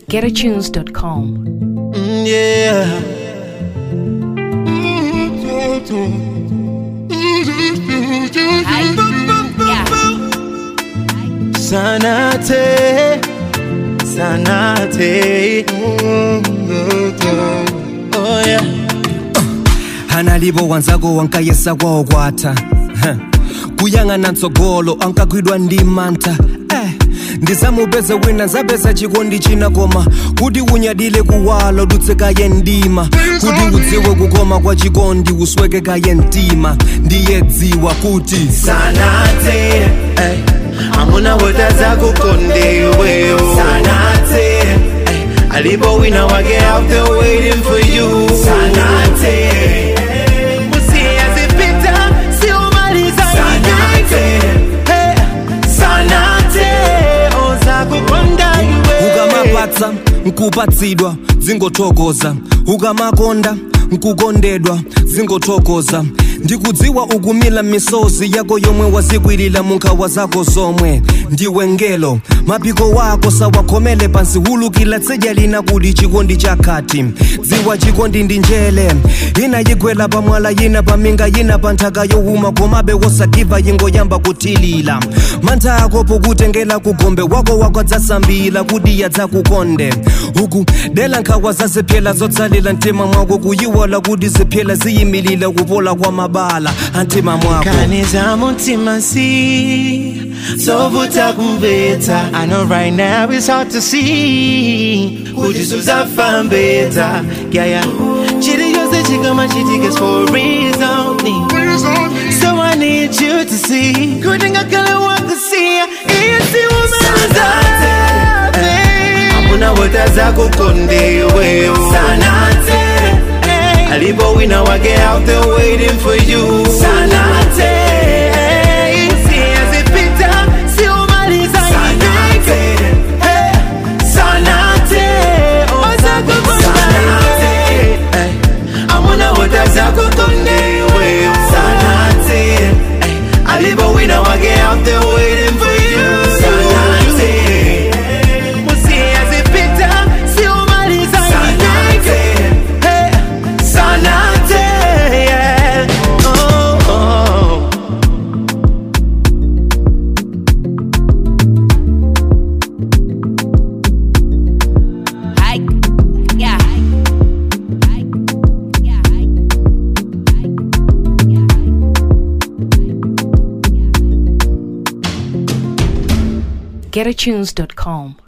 getatunes.com. Mm, yeah. Sanate, sanate. Oh yeah. hanalipo wanzako wankayesa kwaokwatha kuyang'ana mtsogolo ankagwidwa ndi mantha eh. ndisamupeze wina nzapeza chikondi china koma kuti unyadile kuwala udutsekaye ndima kuti udziwe kukoma kwa chikondi uswekekaye mtima ndiye dziwa kuti Sanate, eh. Amuna wota zako konde wewe. Sanate, eh. Alipo wina wake out there waiting for you. Sanate, Musia zipita, si umaliza Sanate, eh. Sanate, oza kukonda iwe. ukamapatsa nkupatsidwa dzingothokoza ukamakonda nkukondedwa dzingothokoza ndikudziwa ukumila misozi yako yomwe wazikwirira munkhawa zako zomwe ndiwe ngelo mapiko wako sawakhomele pansi hulukila tsidya lina kuti chikondi chakhati dziwa chikondi ndi njele ina yigwela pamwala yina paminga yina pa nthaka yowuma komabe wosagiva yingoyamba kuthilila mantha ako pokutengela kugombe wako wakadzasambila kuti yadzakukonde uku dela nkhawa zazipyela zotsalila mtima mwako kuyiwala kuti zipyela ziyimilila kupola kwa mabala amtima mwako Kaniza mutima si Sovuta kumveta I know right now it's hard to see Kujisuza fambeta Yeah, yeah Chiri yose chikama chitikes for a reason So I need you to see Kudinga kale wako see Isi umaliza Amuna wota zako konde wewe Sanate Alipo wina wake out there waiting for you Sanate Sia zipita, si umaliza Sanate Hey, Sanate Oza kukonda Hey, Amuna wota zako konde wewe Sanate Hey, Alipo wina wake out there waiting for you Sanate Musia zipita, si umaliza Sanate Hey, Sanate yeah. oh, oh. getatunes.com.